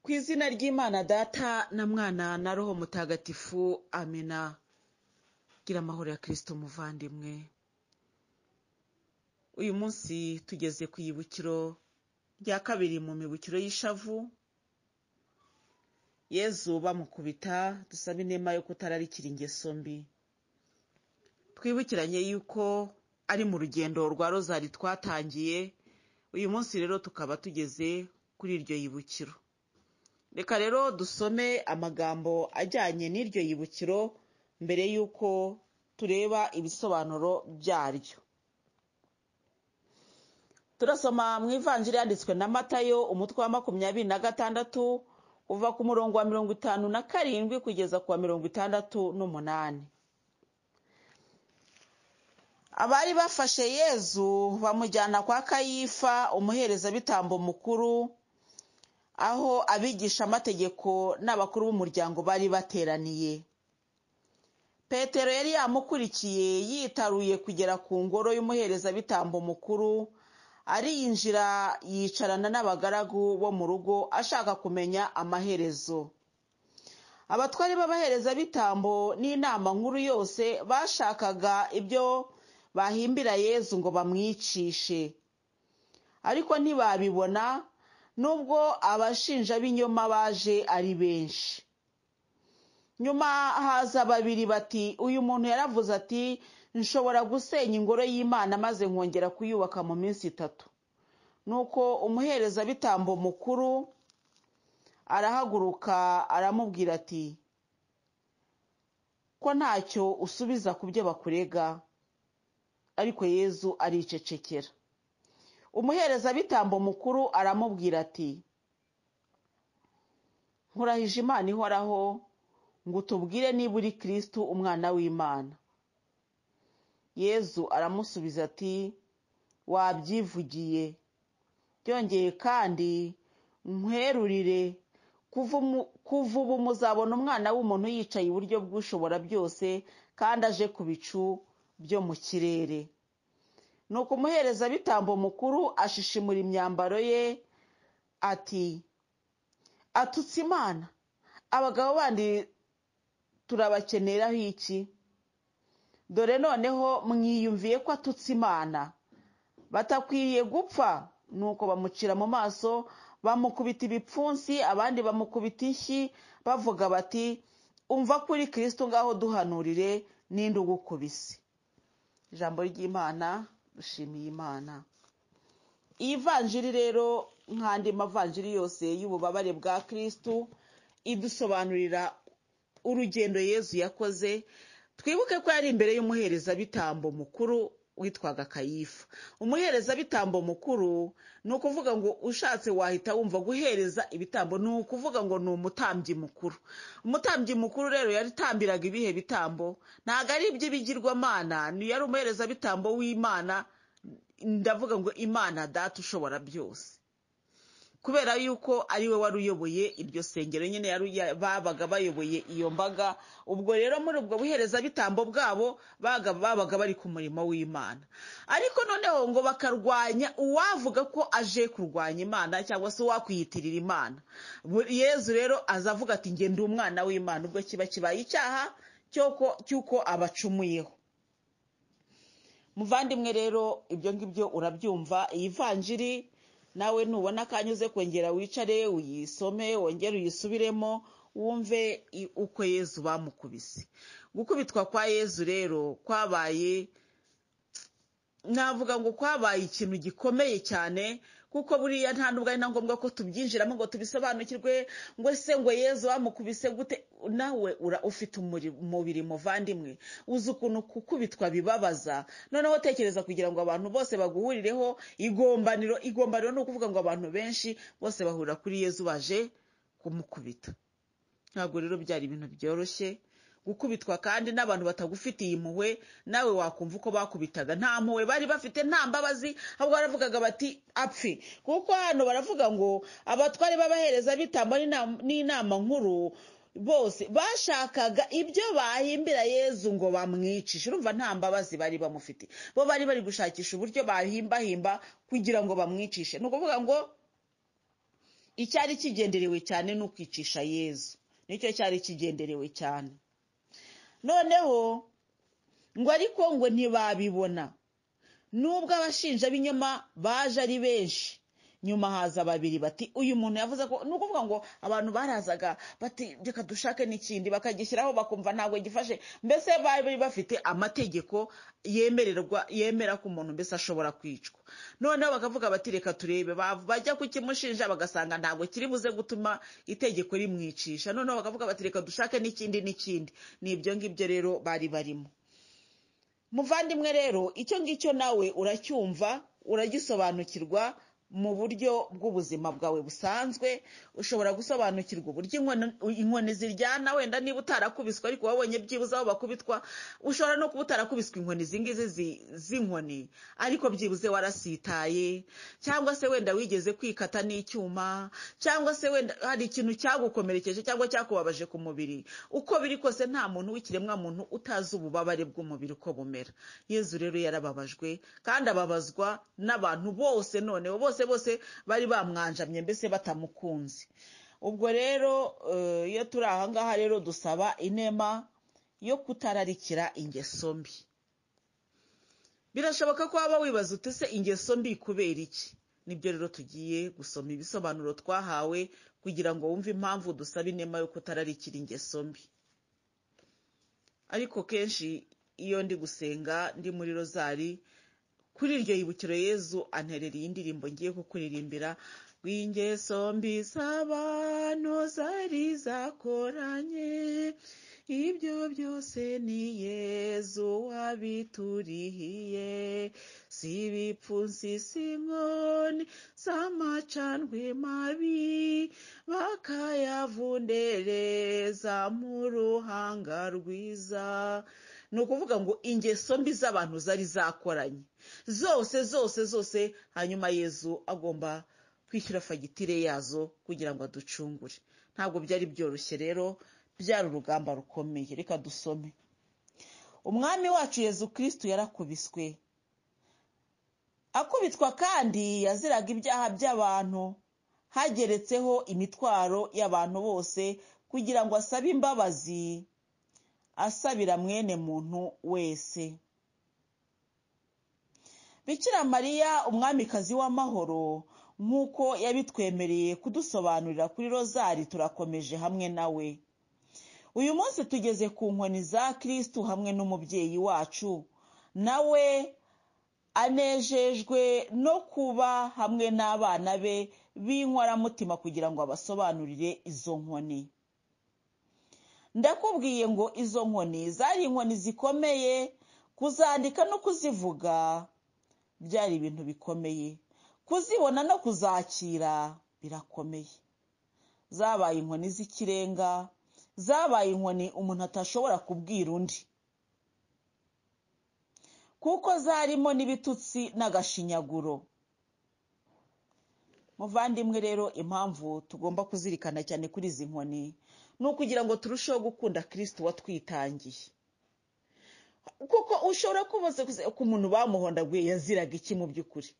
ku izina ry'imana data na mwana na roho mutagatifu amena gira amahoro ya kirisito muvandimwe uyu munsi tugeze ku ibukiro rya kabiri mu mibukiro y'ishavu yezu bamukubita dusaba inema yo kutararikira ingeso mbi twibukiranye yuko ari mu rugendo rwa rozari twatangiye uyu munsi rero tukaba tugeze kuri iryo yibukiro reka rero dusome amagambo ajyanye n'iryo yibukiro mbere y'uko tureba ibisobanuro byaryo turasoma mu ivanjiri yanditswe na matayo umutwe wa makumyabiri na gatandatu uva ku murongo wa mirongo itanu na karindwi kugeza ku wa mirongo itandatu n'umunani abari bafashe yezu bamujyana kwa kayifa umuherezabitambo mukuru aho abigisha amategeko n'abakuru b'umuryango bari bateraniye petero yari yamukurikiye yitaruye kugera ku ngoro y'umuherezabitambo mukuru ariyinjira yicarana n'abagaragu bo mu rugo ashaka kumenya amaherezo abatwari b'abaherezabitambo n'inama nkuru yose bashakaga ibyo bahimbira yezu ngo bamwicishe ariko ntibabibona nubwo abashinja b'inyoma baje ari benshi nyuma haza babiri bati uyu muntu yaravuze ati nshobora gusenya ingoro y'imana maze nkongera kuyubaka mu minsi itatu nuko umuherezabitambo mukuru arahaguruka aramubwira ati ko ntacyo usubiza ku byo bakurega ariko yezu aricecekera umuherezabitambo mukuru aramubwira ati nkurahije imana ihoraho ngo utubwire niba uri kirisitu umwana w'imana yezu aramusubiza ati wabyivugiye byongeye kandi nkwerurire kuva ubu muzabona umwana w'umuntu yicaye iburyo bw'ushobora byose kandi aje ku bicu byo mu kirere ni ukumuherezabitambo mukuru ashishimura imyambaro ye ati atutse imana abagabo bandi turabakeneraho iki dore noneho mwiyumviye ko atutse imana batakwiriye gupfa nuko bamucira mu maso bamukubita ibipfunsi abandi bamukubita inshyi bavuga bati umva kuri kirisitu ngaho duhanurire n'indi ugukubise ijambo ry'imana dushimiye imana iyi vanjiri rero nk'andi mavanjiri yose y'ububabare bwa kirisitu idusobanurira urugendo yezu yakoze twibuke ko yari imbere y'umuherezabitambo mukuru witwaga kayifa umuherezabitambo mukuru ni ukuvuga ngo ushatse wahita wumva guhereza ibitambo ni ukuvuga ngo ni umutambyi mukuru umutambyi mukuru rero yaritambiraga ibihe bitambo ntabwo ari iby'ibigirwamana yari umuherezabitambo w'imana ndavuga ngo imana data ushobora byose kubera yuko ari we wari uyoboye iryo sengero nyine babaga bayoboye iyo mbaga ubwo rero muri ubwo buherezabitambo bwabo babaga bari ku murimo w'imana ariko noneho ngo bakarwanya uwavuga ko aje kurwanya imana cyangwa se uwakwiyitirira imana yezu rero aza avuga ati ngende umwana w'imana ubwo kiba kibaye icyaha cy'uko abacumuyeho muvandimwe rero ibyo ngibyo urabyumva iyi vanjiri nawe nubona akanyuze kongera wicare uyisome wongere uyisubiremo wumve uko yezu bamukubise gukubitwa kwa yezu rero kwabaye navuga ngo kwabaye ikintu gikomeye cyane kuko buriya nta nubwo ari na ngombwa ko tubyinjiramo ngo tubisobanukirwe ngo se ngo yezu bamukubise gute nawe ura ufite umubiri muvandimwe uzi ukuntu gukubitwa bibabaza noneho tekereza kugira ngo abantu bose baguhurireho igombaniro igombaniro ni ukuvuga ngo abantu benshi bose bahurira kuri yezu baje kumukubita ntabwo rero byari ibintu byoroshye gukubitwa kandi n'abantu batagufitiye impuhwe nawe wakumva uko bakubitaga nta mpuhwe bari bafite nta mbabazi ahubwo baravugaga bati apfe kuko hano baravuga ngo abatwari b'abaherezabitambo n'inama nkuru bose bashakaga ibyo bahimbira yezu ngo bamwicishe urumva nta mbabazi bari bamufite bo bari bari gushakisha uburyo bahimbahimba kugira ngo bamwicishe ni ukuvuga ngo icyari kigenderewe cyane ni ukwicisha yezu nicyo cyari kigenderewe cyane noneho ngo ariko ngo ntibabibona nubwo abashinja b'inyuma baje ari benshi nyuma haza babiri bati uyu muntu yavuze ko ni ukuvuga ngo abantu barazaga bati reka dushake n'ikindi bakagishyiraho bakumva ntabwo gifashe mbese bari bafite amategeko yemererwa yemera ko umuntu mbese ashobora kwicwa noneho bakavuga bati reka turebe bajya kukimushinja bagasanga ntabwo kiri buze gutuma itegeko rimwicisha noneho bakavuga bati reka dushake n'ikindi n'ikindi ni ibyo ngibyo rero bari barimo muvandimwe rero icyo ngicyo nawe uracyumva uragisobanukirwa mu buryo bw'ubuzima bwawe busanzwe ushobora gusobanukirwa uburyo inkoni ziryana wenda niba utarakubiswe ariko wabonye byibuze aho bakubitwa ushobora no kuba utarakubiswe inkoni izi ngizi z'inkoni ariko byibuze warasitaye cyangwa se wenda wigeze kwikata n'icyuma cyangwa se wenda hari ikintu cyagukomerekeje cyangwa cyakubabaje ku mubiri uko biri kose nta muntu w'ikiremwamuntu utazi ububabare bw'umubiri uko bumera yezu rero yarababajwe kandi ababazwa n'abantu bose noneho bose bose bari bamwanjamye mbese batamukunze ubwo rero iyo turi aha ngaha rero dusaba inema yo kutararikira ingeso mbi birashoboka ko waba wibaza utese ingeso mbi kubera iki nibyo rero tugiye gusoma ibisobanuro twahawe kugira ngo wumve impamvu dusaba inema yo kutararikira ingeso mbi ariko kenshi iyo ndi gusenga ndi muri rozari kuri iryo yibukiro yezu anterera iyi ndirimbo ngiye kukuririmbira w'ingeso mbi z'abantu zari zakoranye ibyo byose ni yezu wabiturihiye si ibipfunsi si inkoni z'amacanwe mabi bakayavundereza mu ruhanga rwiza ni ukuvuga ngo ingeso mbi z'abantu zari zakoranye zose zose zose hanyuma yezu agomba kwishyura fagitire yazo kugira ngo aducungure ntabwo byari byoroshye rero byari urugamba rukomeye reka dusome umwami wacu yezu kirisitu yarakubiswe akubitwa kandi yaziraga ibyaha by'abantu hageretseho imitwaro y'abantu bose kugira ngo asabe imbabazi asabira mwene muntu wese bikira mariya umwamikazi w'amahoro nk'uko yabitwemereye kudusobanurira kuri rozari turakomeje hamwe nawe uyu munsi tugeze ku nkoni za kirisitu hamwe n'umubyeyi wacu nawe anejejwe no kuba hamwe n'abana be b'inkoramutima kugira ngo abasobanurire izo nkoni ndakubwiye ngo izo nkoni zari inkoni zikomeye kuzandika no kuzivuga byari ibintu bikomeye kuzibona no kuzakira birakomeye zabaye inkoni z'ikirenga zabaye inkoni umuntu atashobora kubwira undi kuko zarimo n'ibitutsi n'agashinyaguro muvandimwe rero impamvu tugomba kuzirikana cyane kuri izi nkoni ni ukugira ngo turusheho gukunda kirisiti watwitangiye kuko ushobora kubaza ko umuntu bamuhondaguye yaziraga iki mu by'ukuri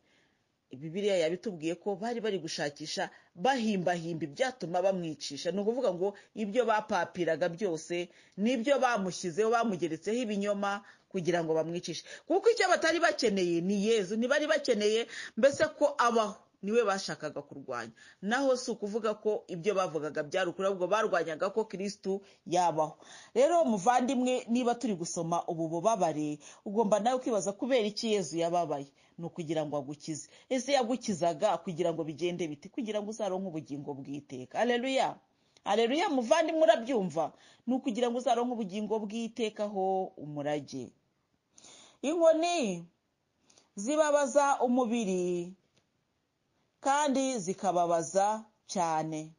bibiriya yabitubwiye ko bari bari gushakisha bahimbahimba ibyatuma bamwicisha ni ukuvuga ngo ibyo bapapiraga byose nibyo bamushyizeho bamugeretseho ibinyoma kugira ngo bamwicishe kuko icyo batari bakeneye ni yezu ntibari bakeneye mbese ko abaho niwe bashakaga kurwanya naho si ukuvuga ko ibyo bavugaga byari ukuri ahubwo barwanyaga ko kirisitu yabaho rero muvandimwe niba turi gusoma ubu bubabare ugomba nawe kwibaza kubera iki yezu yababaye ni ukugira ngo agukize ese yagukizaga kugira ngo bigende biti kugira ngo uzaronke ubugingo bw'iteka areruya areruya muvandimwe urabyumva ni ukugira ngo uzaronke ubugingo bw'itekaho umurage inkoni zibabaza umubiri kandi zikababaza cyane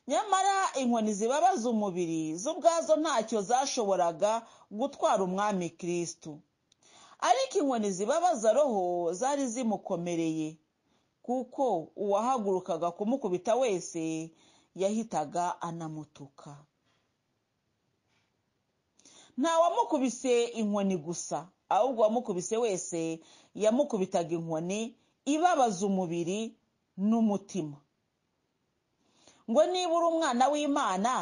nyamara inkoni zibabaza umubiri zo ubwazo ntacyo zashoboraga gutwara umwami kirisitu ariko inkoni zibabaza roho zari zimukomereye kuko uwahagurukaga kumukubita wese yahitaga anamutuka ntawamukubise inkoni gusa ahubwo uwamukubise wese yamukubitaga inkoni ibabaza umubiri n'umutima ngo niba uri umwana w'imana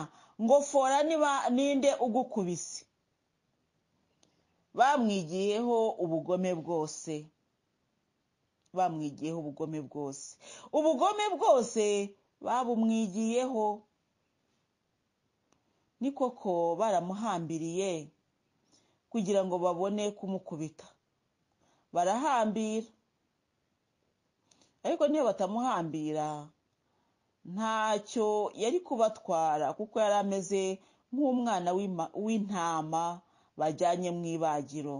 ngo fora niba ninde ugukubise bamwigiyeho ubugome bwose bamwigiyeho ubugome bwose ubugome bwose babumwigiyeho ni koko baramuhambiriye kugira ngo babone kumukubita barahambira ariko niyo batamuhambira ntacyo yari kubatwara kuko yari ameze nk'umwana w'intama bajyanye mu ibagiro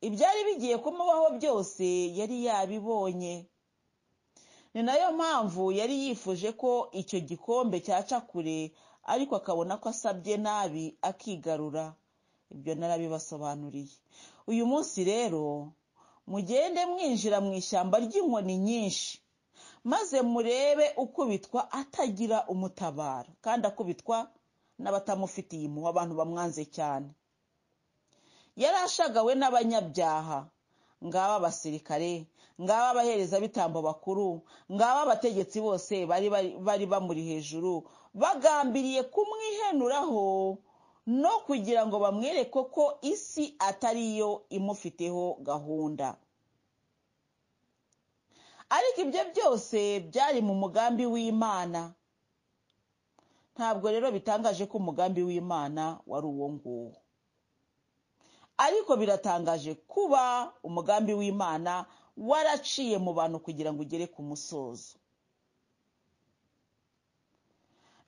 ibyari bigiye kumubaho byose yari yabibonye ni nayo mpamvu yari yifuje ko icyo gikombe cyaca kure ariko akabona ko asabye nabi akigarura ibyo narabibasobanuriye uyu munsi rero mugende mwinjira mu ishyamba ry'inkoni nyinshi maze murebe ukubitwa atagira umutabara kandi akubitwa n'abatamufitiye impuhwe abantu bamwanze cyane yari ashagawe n'abanyabyaha ngaba abasirikare ngaba abaherezabitambo bakuru ngaba abategetsi bose bari bamuri hejuru bagambiriye kumwihenuraho no kugira ngo bamwereke ko isi atari yo imufiteho gahunda ariko ibyo byose byari mu mugambi w'imana ntabwo rero bitangaje ko umugambi w'imana wari uwo nguwo ariko biratangaje kuba umugambi w'imana waraciye mu bantu kugira ngo ugere ku musozo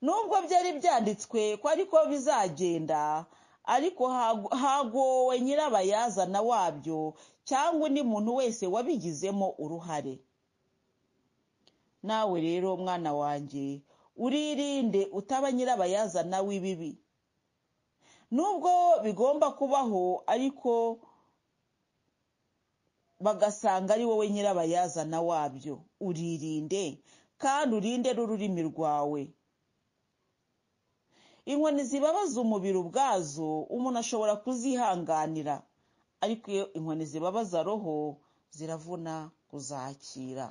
nubwo byari byanditswe ko ariko bizagenda ariko hagowe nyirabayazana wabyo cyangwa undi muntu wese wabigizemo uruhare nawe rero mwana wanjye uririnde utaba nyirabayazana w'ibibi nubwo bigomba kubaho ariko bagasanga ari wowe nyirabayazana wabyo uririnde kandi urinde n'ururimi rwawe inkoni zibabaza umubiri ubwazo umuntu ashobora kuzihanganira ariko iyo inkoni zibabaza roho ziravuna kuzakira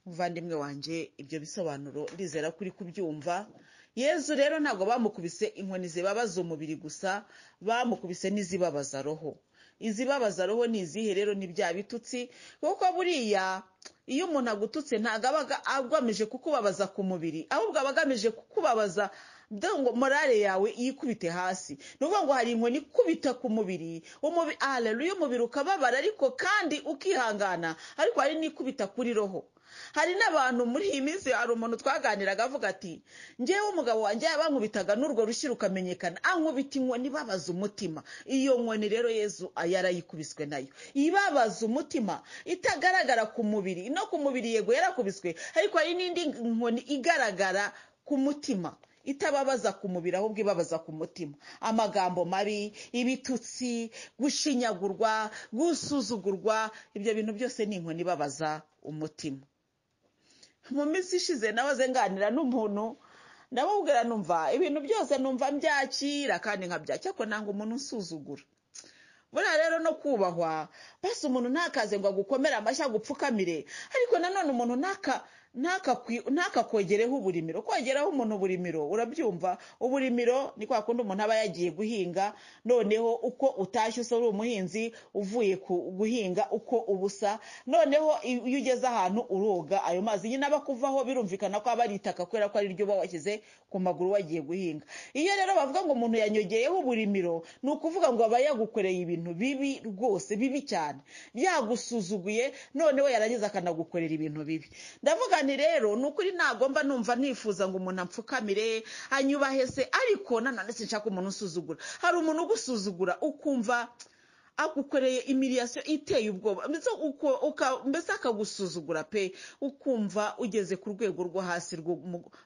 muvandimwe wanjye ibyo bisobanuro ndizera kuri kubyumva yezu rero ntabwo bamukubise inkoni zibabaza umubiri gusa bamukubise n'izibabaza roho izibabaza roho ni izihe rero ni bya bitutsi kuko buriya iyo umuntu agututse ntabwo aba agamije kukubabaza ku mubiri ahubwo aba agamije kukubabaza ngo morale yawe yikubite hasi ni ukuvuga ngo hari inkoni ikubita ku mubiri areruya umubiri ukababara ariko kandi ukihangana ariko hari n'ikubita kuri roho hari n'abantu muri iyi minsi hari umuntu twaganiraga avuga ati ngewe umugabo wanjye bankubitaga n'urwo rushyi rukamenyekana ankubita inkoni ibabaza umutima iyo nkoni rero yezu yarayikubiswe nayo ibabaza umutima itagaragara ku mubiri no ku mubiri yego yarakubiswe ariko hari n'indi nkoni igaragara ku mutima itababaza ku mubiri ahubwo ibabaza ku mutima amagambo mabi ibitutsi gushinyagurwa gusuzugurwa ibyo bintu byose ni inkoni ibabaza umutima mu minsi ishize nahoze nganira n'umuntu ndamubwira numva ibintu byose numva mbyakira kandi nkabyakira ko ntabwo umuntu usuzugura buriya rero no kubahwa basi umuntu ntakaze ngo agukomere amashyi agupfukamire ariko nanone umuntu ntaka ntakakogereho uburimiro kogeraho umuntu uburimiro urabyumva uburimiro ni kwa kundi umuntu aba yagiye guhinga noneho uko utashye usa uri umuhinzi uvuye guhinga uko ubusa noneho iyo ugeze ahantu uroga ayo mazi nyine aba kuvaho birumvikana ko aba ari itaka kubera ko ari ryo uba washyize ku maguru wagiye guhinga iyo rero bavuga ngo umuntu yanyogeyeho uburimiro ni ukuvuga ngo aba yagukoreye ibintu bibi rwose bibi cyane yagusuzuguye noneho yarangiza akanagukorera ibintu bibi ndavuga cyane rero ni ukuri nagomba numva nifuza ngo umuntu apfukamire anyubahe se ariko nanone sinshaka umuntu usuzugura hari umuntu ugusuzugura ukumva agukoreye imiriyasiyo iteye ubwoba mbese akagusuzugura pe ukumva ugeze ku rwego rwo hasi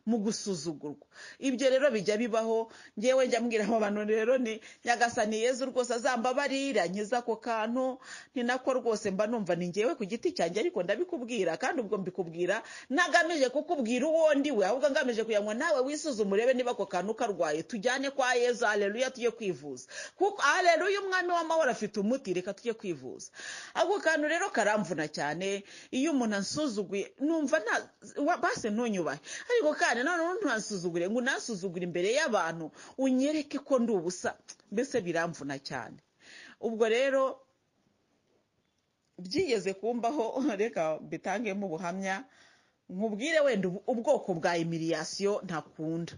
mu gusuzugurwa ibyo rero bijya bibaho ngewe njya mbwira aba bantu rero ni nyagasani yezu rwose azambabarira nkiza ako kantu ni nako rwose mba numva ni ngewe ku giti cyanjye ariko ndabikubwira kandi ubwo mbikubwira ntagamije kukubwira uwo ndiwe ahubwo ngamije kugira ngo nawe wisuzume urebe niba ako kantu karwaye tujyane kwa yezu hareruya tujye kwivuza kuko hareruya umwami w'amahoro afite umuti reka tujye kwivuza ako kantu rero karamvuna cyane iyo umuntu ansuzuguye numva nta wa- base ntunyubahe ariko kandi noneho ntasuzugure ngo unasuzugure imbere y'abantu unyereke ko ndi ubusa mbese biramvuna cyane ubwo rero byigeze kumbaho reka mbitangemo ubuhamya nkubwire wenda ubu- ubwoko bwa imiriyasiyo ntakunda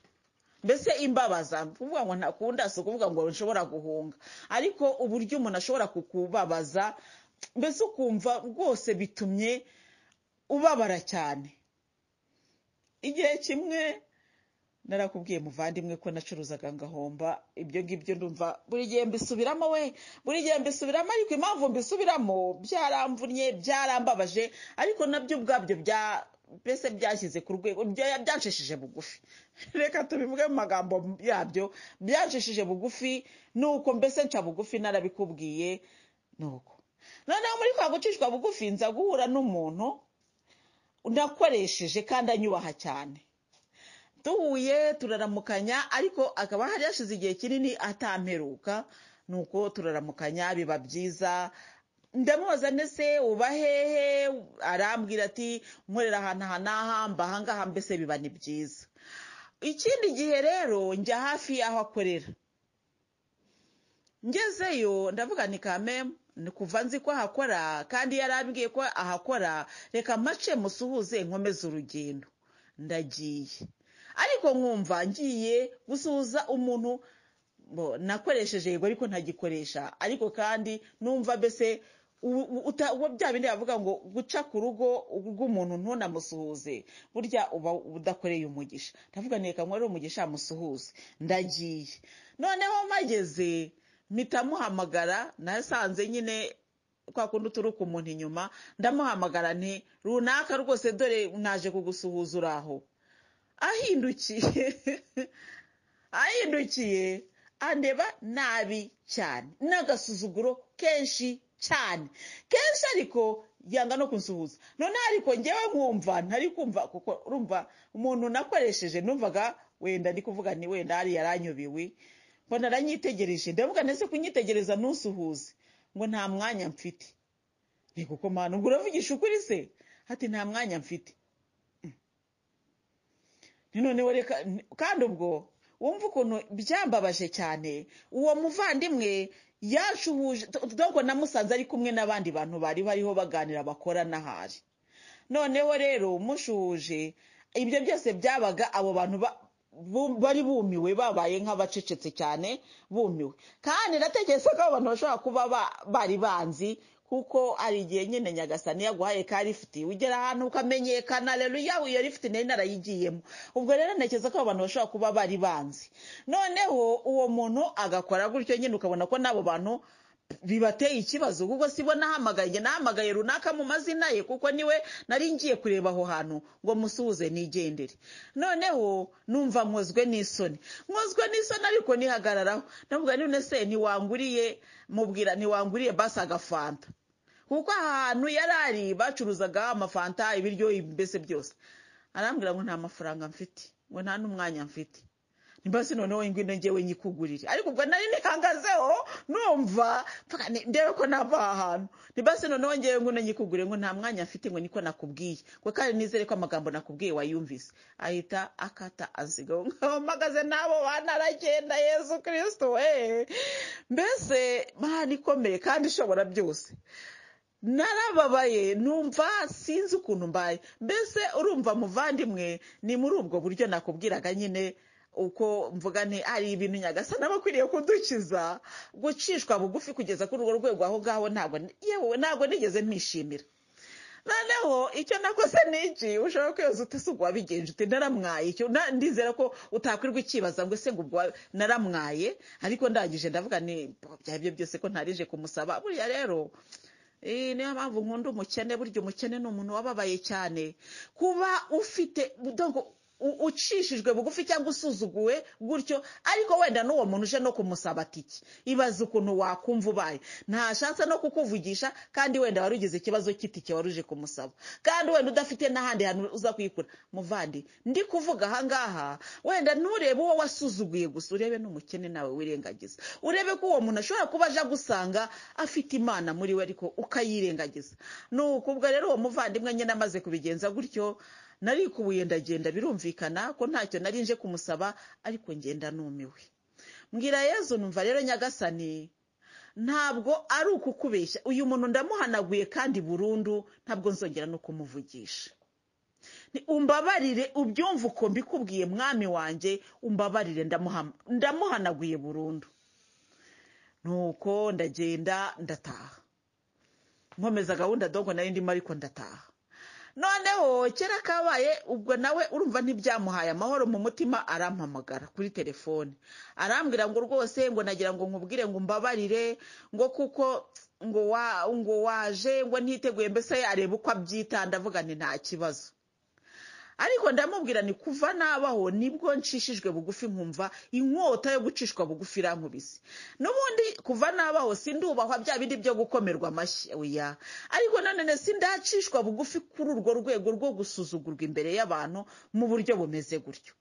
mbese imbabaza kuvuga ngo ntakunda si ukuvuga ngo nshobora guhunga ariko uburyo umuntu ashobora kukubabaza mbese ukumva rwose bitumye ubabara cyane igihe kimwe narakubwiye muvandimwe ko nacuruzaga ngahomba ibyo ngibyo ndumva buri gihe mbisubiramo we buri gihe mbisubiramo ariko impamvu mbisubiramo byaramvunnye byarambabaje ariko nabyo ubwabyo bya mbese byashyize ku rwego bya- byanshishije bugufi reka tubivuge mu magambo yabyo byanshishije bugufi ni uko mbese nca bugufi narabikubwiye ni uko noneho muri kwa gucishwa bugufi nza guhura n'umuntu nakoresheje kandi anyubaha cyane duhuye turaramukanya ariko akaba hari hashize igihe kinini atamperuka nuko turaramukanya biba byiza ndamubaza ndetse uba hehe arambwira ati nkorera ahantu aha n'aha mba aha ngaha mbese biba ni byiza ikindi gihe rero njya hafi y'aho akorera ngezeyo ndavuga ni kameme ni kuva nzi ko ahakora kandi yarambwiye ko ahakora reka mace musuhuze nkomeze urugendo ndagiye ariko nkumva ngiye gusuhuza umuntu bo- nakoresheje yego ariko ntagikoresha ariko kandi numva mbese u- u- uta- uwo bya bindi bavuga ngo guca ku rugo rw'umuntu ntunamusuhuze burya uba udakoreye umugisha ndavuga ni reka nkorere umugisha amusuhuze ndagiye noneho mpageze mpita muhamagara nasanze nyine kwa kundi uturuka umuntu inyuma ndamuhamagara nti runaka rwose dore naje kugusuhuza uri aho ahindukiye ahindukiye andeba nabi cyane n'agasuzuguro kenshi cyane kenshi ariko yanga no kunsuhuza noneho ariko ngewe nkumva ntari kumva kuko urumva umuntu nakoresheje numvaga wenda ndi kuvuga ni wenda hari yaranyubiwe mbona aranyitegereje ndavuga ndetse kunyitegereza ntusuhuze ngo nta mwanya mfite ni kuko mpano ubwo uravugisha ukuri se hati nta mwanya mfite ni noneho reka kandi ubwo wumva ukuntu byambabaje cyane uwo muvandimwe yashuhuje dore namusanze ari kumwe n'abandi bantu bari bariho baganira bakora n'ahari noneho rero mushuhuje ibyo byose byabaga abo bantu ba- bu- bari bumiwe babaye nk'abacecetse cyane bumiwe kandi natekereza ko abo bantu bashobora kuba ba- bari banzi kuko hari igihe nyine nyagasani yaguhaye ka lifuti ugera ahantu ukamenyekana rero yawe iyo lifuti nari narayigiyemo ubwo rero ntekereza ko abo bantu bashobora kuba bari banzi noneho uwo muntu agakora gutyo nyine ukabona ko n'abo bantu bibateye ikibazo kuko si bo nahamagaye njye nahamagaye runaka mu mazina ye kuko niwe nari ngiye kureba aho hantu ngo musuhuze nigendere noneho numva nkozwe n'isoni nkozwe n'isoni ariko nihagararaho ndavuga none se ntiwanguriye mubwira ntiwanguriye basi agafanta kuko ahantu yari ari bacuruzaga amafanta ibiryo mbese byose arambwira ngo nta mafaranga mfite ngo nta n'umwanya mfite nimbasi noneho ingwino njyewe nyikugurire ariko ubwo nari nihangazeho numva mpaka ni- ndebe ko nava aha hantu nimbasi noneho njyewe ngwino nyikugure ngo nta mwanya mfite ngo niko nakubwiye ngo kandi nizere ko amagambo nakubwiye wayumvise ahita akata ansiga aho ngaho mpagaze n'abo bana aragenda yesu kirisito we mbese mana ikomeye kandi ishobora byose narababaye numva sinzi ukuntu mbaye mbese urumva muvandimwe ni muri ubwo buryo nakubwiraga nyine uko mvuga nti hari ibintu nyagasana aba akwiriye kudukiza gucishwa bugufi kugeza kuri urwo rwego aho ngaho ntabwo yewe ntabwo nigeze mpishimira noneho icyo nakoze ni iki ushobora kwibaza uti si ubwo wabigenje uti naramwaye icyo na- ndizera ko utakwirirwa ukibaza ngo ese ngo ubwo wa- naramwaye ariko ndangije ndavuga ni byabyo byose ko ntarije kumusaba buriya rero Eh, niyo mpamvu nkunda umukene burya umukene ni umuntu wababaye cyane kuba ufite donc u- ucishijwe bugufi cyangwa usuzuguwe gutyo ariko wenda n'uwo muntu uje no kumusaba iki ibaze ukuntu wakumva ubaye ntashatse no kukuvugisha kandi wenda wari ugize ikibazo cy'itike wari uje kumusaba kandi wenda udafite n'ahandi hantu uza kuyikura muvandi ndi kuvuga ahangaha wenda nturebe uwo wasuzuguye gusa urebe n'umukene nawe wirengagiza urebe ko uwo muntu ashobora kuba aje agusanga afite imana muri we ariko ukayirengagiza ni ukubwa rero uwo muvandimwe nyine amaze kubigenza gutyo narikubuye ndagenda birumvikana ko ntacyo nari nje kumusaba ariko ngenda numiwe mbwira yezu numva rero nyagasani ntabwo ari ukukubeshya uyu muntu ndamuhanaguye kandi burundu ntabwo nzongera no kumuvugisha Ni umbabarire ubyumva uko mbikubwiye mwami wanjye umbabarire ndamuhama- ndamuhanaguye burundu nuko ndagenda ndataha nkomeza gahunda dogo nari ndimo ariko ndataha noneho kera kabaye ubwo nawe urumva ntibyamuhaye amahoro mu mutima arampamagara kuri telefone arambwira ngo rwose ngo nagira ngo nkubwire ngo mbabarire ngo kuko ngo wa ngo waje ngo ntiteguye mbese areba uko abyita ndavuga nti nta kibazo ariko ndamubwira ni kuva nabaho nibwo nshishijwe bugufi nkumva inkota yo gucishwa bugufi irankubise n'ubundi kuva nabaho sindubahwa bya bindi byo gukomerwa amashyi oya ariko nanone sindacishwa bugufi kuri urwo rwego rwo gusuzugurwa imbere y'abantu mu buryo bumeze gutyo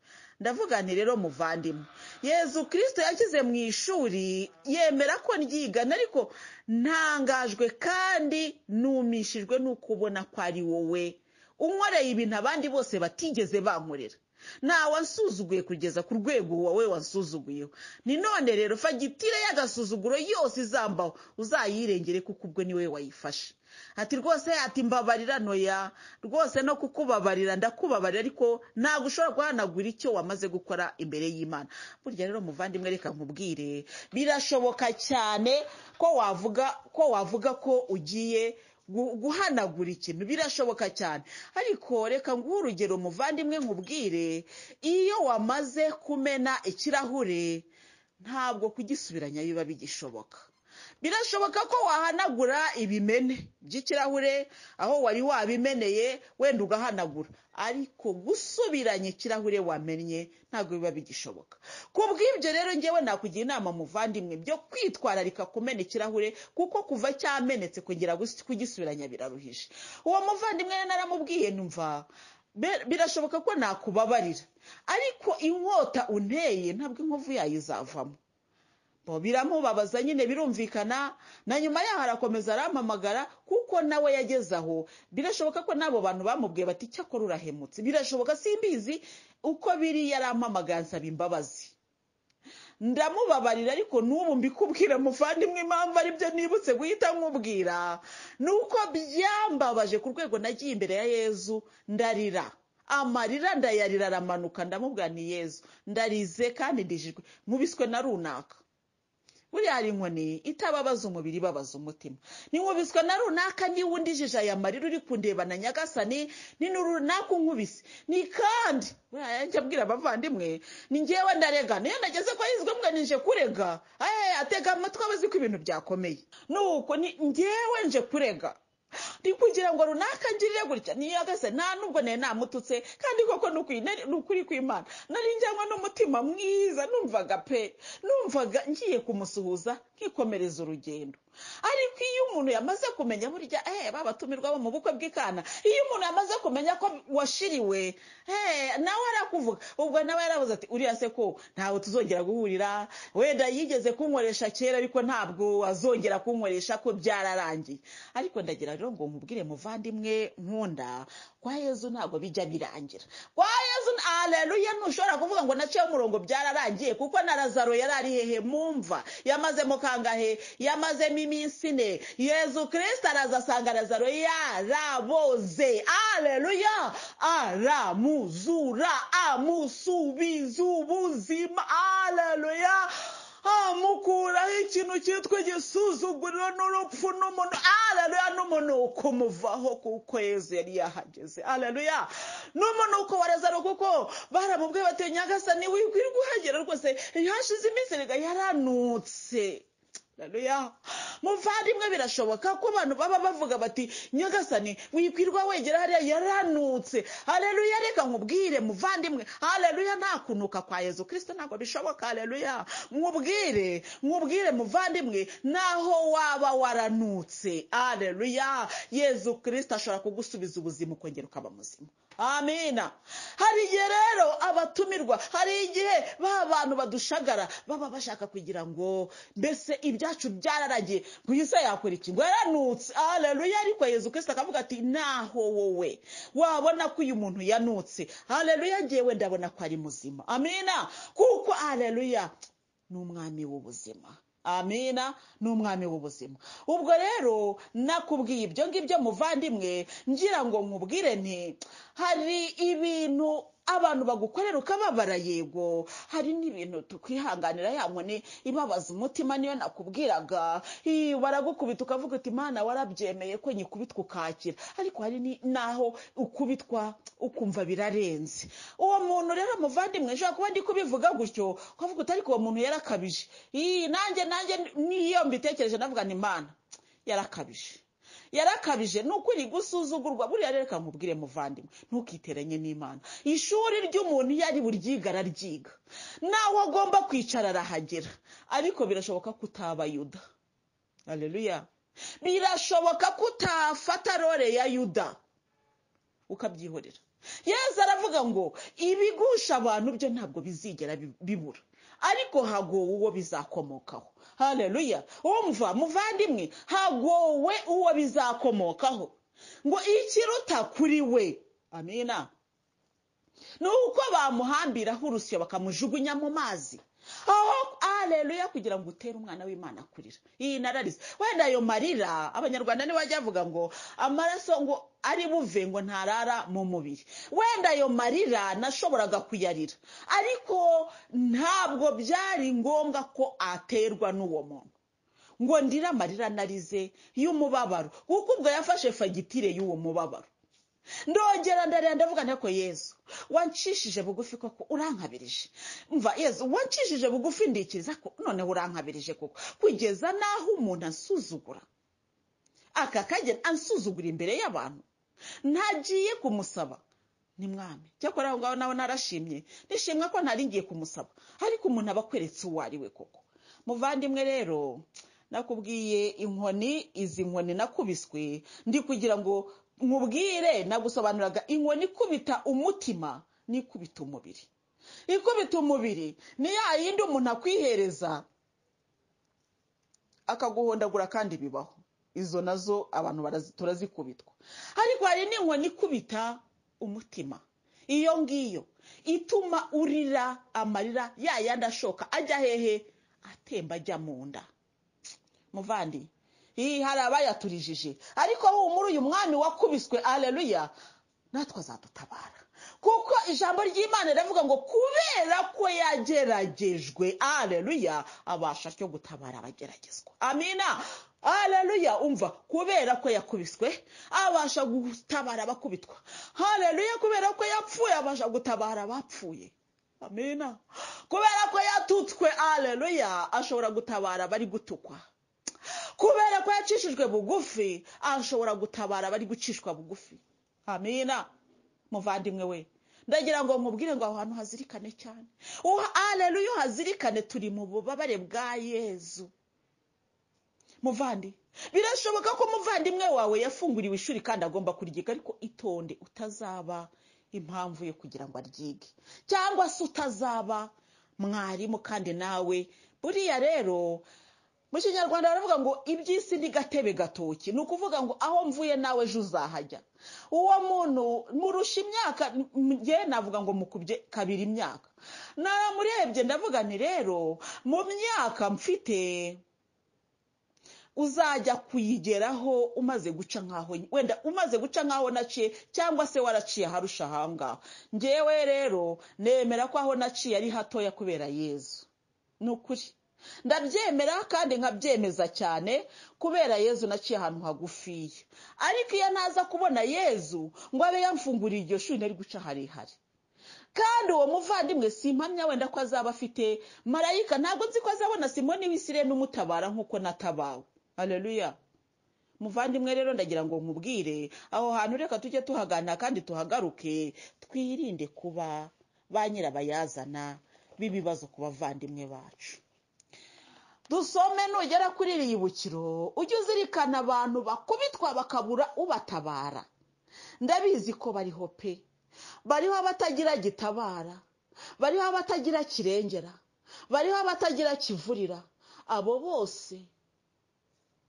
ndavuga nti rero muvandimwe yezu kirisito yashyize mu ishuri yemera ko ryigana ariko ntangajwe kandi numishijwe n'uko ubona ko ari wowe unkoreye ibintu abandi bose batigeze bankorera nta wansuzuguye kugeza ku rwego wowe wansuzuguyeho ni none rero fagitire y'agasuzuguro yose izambaho uzayirengere kuko ubwo niwe wayifashe ati rwose ati mbabarira noya rwose no kukubabarira ndakubabarira ariko ntabwo ushobora guhanagura icyo wamaze gukora imbere y'imana burya rero muvandimwe reka nkubwire birashoboka cyane ko wavuga ko wavuga ko ugiye gu- guhanagura ikintu birashoboka cyane ariko reka nguhe urugero muvandimwe nkubwire iyo wamaze kumena ikirahure ntabwo kugisubiranya biba bigishoboka birashoboka ko wahanagura ibimene by'ikirahure aho wari wabimeneye wenda ugahanagura ariko gusubiranya ikirahure wamenye ntabwo biba bigishoboka ku bw'ibyo rero ngewe nakugira inama muvandimwe byo kwitwararika kumena ikirahure kuko kuva cyamenetse kongera gusi- kugisubiranya biraruhije uwo muvandimwe rero naramubwiye numva "Be- birashoboka ko nakubabarira ariko inkota unteye ntabwo inkovu yayo izavamo bo biramubabaza nyine birumvikana na nyuma yaho arakomeza arampamagara kuko nawe yageze aho birashoboka ko n'abo bantu bamubwiye bati cyakora urahemutse birashoboka simbizi uko biri yarampamagaye ansaba imbabazi ndamubabarira ariko n'ubu mbikubwira muvandimwe impamvu aribyo nibutse guhita nkubwira ni uko byambabaje ku rwego nagiye imbere ya yezu ndarira amarira ndayarira aramanuka ndamubwira ni yezu ndarize kandi ndijijwe nkubiswe na runaka buriya hari inkoni itababaza umubiri ibabaza umutima ninkubiswe na runaka niba undijije aya marira uri kundebana nyagasani ni ni runaka unkubise ni kandi buriya yanjye abwira abavandimwe ni ngewe ndarega niyo nageze kwa yizwe mbwa nije kurega ahe atega amatwi aba azi ko ibintu byakomeye nuko ni ngewe nje kurega ni kugira ngo runaka ngirire gutya niyo agase nta nubwo nari namututse kandi koko ni ukuri- nari- ni ukuri kw'imana nari njyanywe n'umutima mwiza numvaga pe numvaga ngiye kumusuhuza nkikomereza urugendo ariko iyo umuntu yamaze kumenya burya eh babatumirwa bo mu bukwe bw'ikana iyo umuntu yamaze kumenya ko washiriwe eh nawe arakuvuga ubwo nawe yaravuze ati uriya se ko ntawe tuzongera guhurira wenda yigeze kunkoresha kera ariko ntabwo azongera kunkoresha ko byararangiye ariko ndagira rero ngo nkubwire muvandimwe nkunda kwa yezu ntabwo bijya birangira kwa yezu aleluya ntushobora kuvuga ngo naciye umurongo byararangiye kuko na lazaro yari ari hehe mumva yamazemo kangahe yamazemo iminsi ine yezu kirisita araza asanga lazaro yaraboze aleluya aramuzura amusubiza ubuzima aleluya amukuraho ikintu cyitwa igisuzuguriro n'urupfu n'umuntu aleluya n'umunuko umuvaho kuko yezu yari yahageze aleluya n'umunuko wa lazaro kuko baramubwiye bati nyagasani wikwirwa uhagera rwose hashize iminsi erega yaranutse Haleluya. muvandimwe birashoboka ko abantu baba bavuga bati nyagasani wikwirwa wegera hariya yaranutse hareruya reka nkubwire muvandimwe hareruya nta kunuka kwa yezu kirisito ntabwo bishoboka hareruya nkubwire nkubwire muvandimwe naho waba waranutse hareruya yezu kirisito ashobora kugusubiza ubuzima ukongera ukaba muzima amina hari igihe rero abatumirwa hari igihe ba bantu badushagara baba bashaka kugira ngo mbese ibyacu byararagiye ngo yise yakora iki ngo yaranutse hareruya ariko yezu kirisita akavuga ati naho wowe wabona ko uyu muntu yanutse hareruya ngewe ndabona ko ari muzima amina kuko hareruya ni umwami w'ubuzima amina ni umwami w'ubuzima ubwo rero nakubwiye ibyo ngibyo muvandimwe ngira ngo nkubwire nti hari ibintu abantu bagukorera ukababara yego hari n'ibintu tukwihanganira ya nkoni ibabaza umutima niyo nakubwiraga baragukubita ukavuga uti imana warabyemeye ko nyikubitwa ukakira ariko hari n'aho ukubitwa ukumva birarenze uwo muntu rero muvandimwe ushobora kuba ndi kubivuga gutyo ukavuga uti ariko uwo muntu yarakabije nanjye nanjye niyo mbitekereje navuga ni imana yarakabije yarakabije ni ukuri gusuzugurwa buriya rero kamubwire muvandimwe ntukiteranye n'imana ishuri ry'umuntu iyo ari buryiga araryiga naho agomba kwicara arahagera ariko birashoboka ko utaba yuda areruya birashoboka ko utafata role ya yuda ukabyihorera yezu aravuga ngo ibigusha abantu byo ntabwo bizigera bibura ariko hagowe uwo bizakomokaho hareruya wumva muvandimwe hagowe uwo bizakomokaho ngo ikiruta kuri we amina ni uko bamuhambiraho urusyo bakamujugunya mu mazi aho areruya kugira ngo utere umwana w'imana kurira iyi nararize wenda ayo marira abanyarwanda niba bajya bavuga ngo amaraso ngo ari buve ngo ntarara mu mubiri wenda ayo marira nashoboraga kuyarira ariko ntabwo byari ngombwa ko aterwa n'uwo muntu ngo ndire amarira narize y'umubabaro kuko ubwo yafashe fagitire y'uwo mubabaro ndongera ndareba ndavuga nteko yezu wancishije bugufi koko urankabirije mva yezu wancishije bugufi ndikiriza ko noneho urankabirije koko kugeza n'aho umuntu asuzugura akakagera ansuzugura imbere y'abantu ntagiye kumusaba ni mwami cyakora aho ngaho nawe narashimye nishimwa ko ntari ngiye kumusaba ariko umuntu aba akweretse uwo ari we koko muvandimwe rero nakubwiye inkoni izi nkoni nakubiswe ndi kugira ngo nkubwire nagusobanuraga inkoni ikubita umutima n'ikubita umubiri ikubita umubiri ni ya yindi umuntu akwihereza akaguhondagura kandi bibaho izo nazo abantu turazikubitwa ariko hari n'inkoni ikubita umutima iyo ngiyo ituma urira amarira ya yandi ashoka ajya hehe atemba ajya mu nda muvandi iyi hari abayaturijije ariko humura uyu mwami wakubiswe areruya natwe azadutabara kuko ijambo ry'imana riravuga ngo kubera ko yageragejwe areruya abasha cyo gutabara abageragezwa amina hareruya umva kubera ko yakubiswe abasha gutabara abakubitwa hareruya kubera ko yapfuye abasha gutabara abapfuye amina kubera ko yatutswe hareruya ashobora gutabara abari gutukwa kubera ko yacishijwe bugufi ashobora gutabara abari gucishwa bugufi amina muvandimwe we ndagira ngo nkubwire ngo aho hantu hazirikane cyane hareruya uhazirikane turi mu bubabare bwa yezu muvandi birashoboka ko umuvandimwe wawe yafunguriwe ishuri kandi agomba kuryiga ariko itonde utazaba impamvu yo kugira ngo aryige cyangwa se utazaba mwarimu kandi nawe buriya rero mu kinyarwanda baravuga ngo iby'isi ni gatebe gatoki ni ukuvuga ngo aho mvuye nawe ejo uzahajya uwo muntu murusha imyaka nge navuga ngo mukubye kabiri imyaka naramurebye ndavuga ni rero mu myaka mfite uzajya kuyigeraho umaze guca nkaho wenda umaze guca nkaho naciye cyangwa se waraciye aharusha ahangaha ngewe rero nemera ko aho naciye ari hatoya kubera yezu ni ukuri ndabyemera kandi nkabyemeza cyane kubera yezu naciye ahantu hagufiya ariko iyo ntaza kubona yezu ngo abe yamfunguriye iryo shuri nari guca harehare kandi uwo muvandimwe si impamya wenda ko azaba afite marayika ntabwo nzi ko azabona simoni w'isire n'umutabara nk'uko natabawe hareruya muvandimwe rero ndagira ngo nkubwire aho hantu reka tujye tuhagana kandi tuhagaruke twirinde kuba ba nyirabayazana b'ibibazo ku bavandimwe bacu dusome nugera kuri iri yibukiro ujye uzirikana abantu bakubitwa bakabura ubatabara ndabizi ko bariho pe bariho abatagira gitabara bariho abatagira kirengera bariho abatagira kivurira abo bose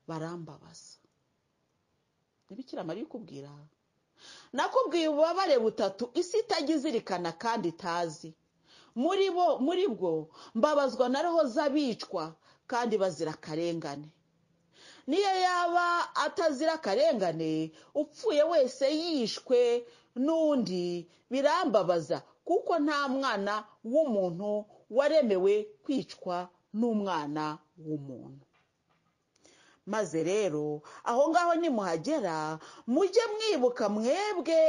barambabaza ntibikira mariya ukubwira nakubwiye ububabare butatu isi itajya izirikana kandi itazi muri bo muri bwo mbabazwa na roho z'abicwa kandi bazira akarengane niyo yaba atazira akarengane upfuye wese yishwe n'undi birambabaza kuko nta mwana w'umuntu waremewe kwicwa n'umwana w'umuntu maze rero aho ngaho nimuhagera mujye mwibuka mwebwe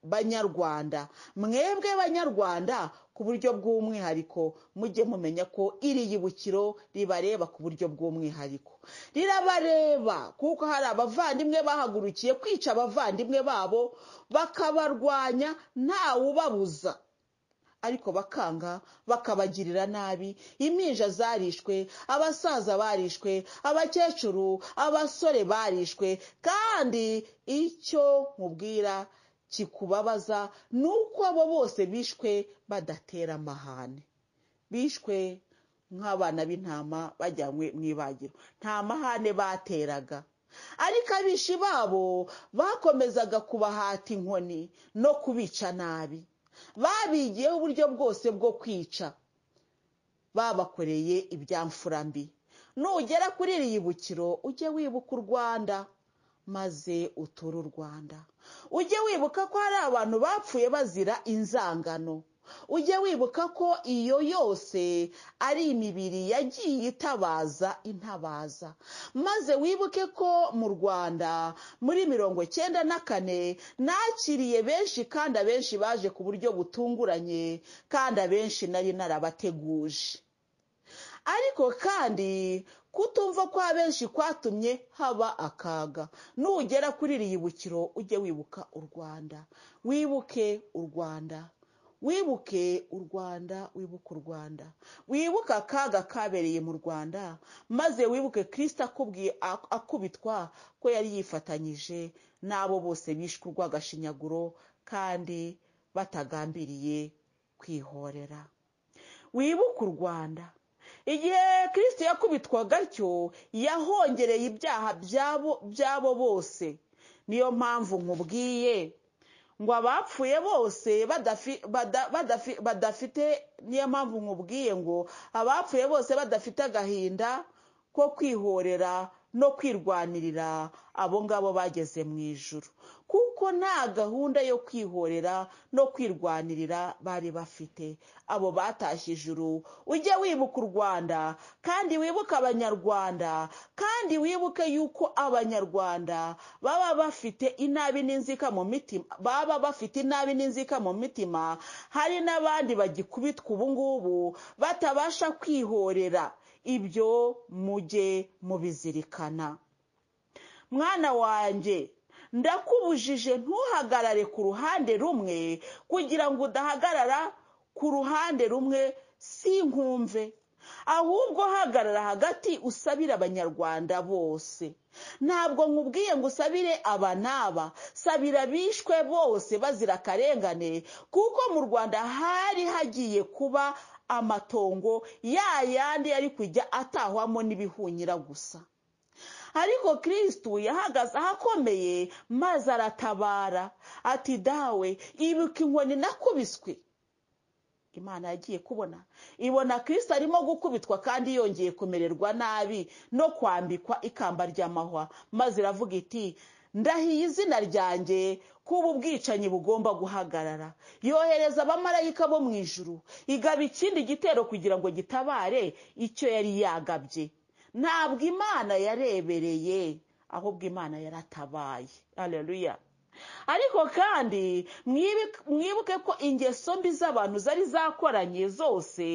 banyarwanda mwebwe banyarwanda ku buryo bw'umwihariko mujye mumenya ko iri yibukiro ribareba ku buryo bw'umwihariko rirabareba kuko hari abavandimwe bahagurukiye kwica abavandimwe babo bakabarwanya ntawubabuza ariko bakanga bakabagirira nabi impinja zarishwe abasaza barishwe abakecuru abasore barishwe kandi icyo nkubwira kikubabaza ni uko abo bose bishwe badatera amahane bishwe nk'abana b'intama bajyanywe mu ibagiro nta mahane bateraga ariko abishi babo bakomezaga kubahata inkoni no kubica nabi babigiyeho uburyo bwose bwo kwica babakoreye ibyamfura mbi nugera kuri iri yibukiro ujye wibuka u rwanda maze uture u rwanda ujye wibuka ko hari abantu bapfuye bazira inzangano ujye wibuka ko iyo yose ari imibiri yagiye itabaza intabaza maze wibuke ko mu rwanda muri mirongo icyenda na kane nakiriye benshi kandi abenshi baje ku buryo butunguranye kandi abenshi nari narabateguje ariko kandi kutumva kwa benshi kwatumye haba akaga nugera kuri iri yibukiro ujye wibuka u rwanda wibuke u rwanda wibuke u rwanda wibuke u rwanda wibuke akaga kabereye mu rwanda maze wibuke kirisita akubwiye akubitwa ko yari yifatanyije n'abo bose bishwe urwagashinyaguro kandi batagambiriye kwihorera wibuke u rwanda igihe kirisiti yakubitwaga atyo yahongereye ibyaha by'abo bose niyo mpamvu nkubwiye ngo abapfuye bose badafite niyo mpamvu nkubwiye ngo abapfuye bose badafite agahinda ko kwihorera no kwirwanirira abo ngabo bageze mu ijoro kuko nta gahunda yo kwihorera no kwirwanirira bari bafite abo batashye ijuru ujye wibuka u rwanda kandi wibuke abanyarwanda kandi wibuke yuko abanyarwanda baba bafite inabi n'inzika mu mitima baba bafite inabi n'inzika mu mitima hari n'abandi bagikubitwa ubungubu batabasha kwihorera ibyo mujye mubizirikana mwana wanjye ndakubujije ntuhagarare ku ruhande rumwe kugira ngo udahagarara ku ruhande rumwe si nkumve ahubwo hagarara hagati usabire abanyarwanda bose ntabwo nkubwiye ngo usabire aba n'aba sabira abishwe bose bazira akarengane kuko mu rwanda hari hagiye kuba amatongo ya yandi yari kujya atahwamo n'ibihunyira gusa ariko kirisitu yahagaze ahakomeye maze aratabara ati dawe ibuka inkoni nakubiswe imana yagiye kubona ibona kirisita arimo gukubitwa kandi yongeye kumererwa nabi no kwambikwa ikamba ry'amahwa maze iravuga iti ndahiye izina ryanjye ko ubu bwicanyi bugomba guhagarara yohereza abamarayika bo mu ijuru igaba ikindi gitero kugira ngo gitabare icyo yari yagabye ntabwo imana yarebereye ahubwo imana yaratabaye areruya ariko kandi mwibi- mwibuke ko ingeso mbi z'abantu zari zakoranye zose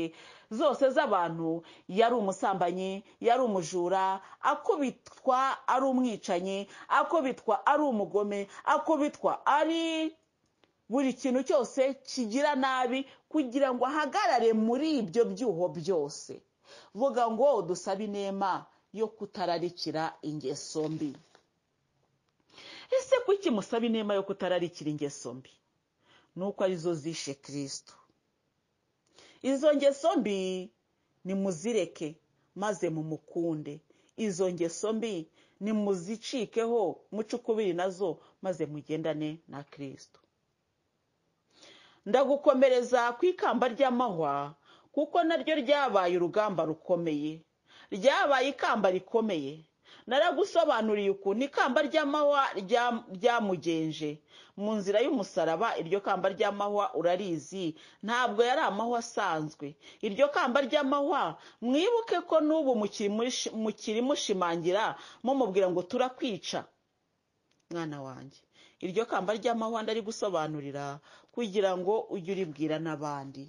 zose z'abantu yari umusambanyi yari umujura akubitwa ari umwicanyi akubitwa ari umugome akubitwa ari buri kintu cyose kigira nabi kugira ngo ahagarare muri ibyo byuho byose vuga ngo dusabe inema yo kutararikira ingeso mbi ese kuki musaba inema yo kutararikira ingeso mbi ni uko arizo zishe kirisito izo ngeso mbi nimuzireke maze mumukunde izo ngeso mbi nimuzicikeho muce ukubiri nazo maze mugendane na kirisito ndagukomereza ku ikamba ry'amahwa kuko naryo ryabaye urugamba rukomeye ryabaye ikamba rikomeye naragusobanuriye ukuntu ikamba ry'amahwa rya- ryamugenje mu nzira y'umusaraba iryo kamba ry'amahwa urarizi ntabwo yari amahwa asanzwe iryo kamba ry'amahwa mwibuke ko n'ubu mukirimushi- mukirimushimangira mumubwira ngo turakwica mwana wanjye iryo kamba ry'amahwa ndarigusobanurira kugira ngo ujye uribwira n'abandi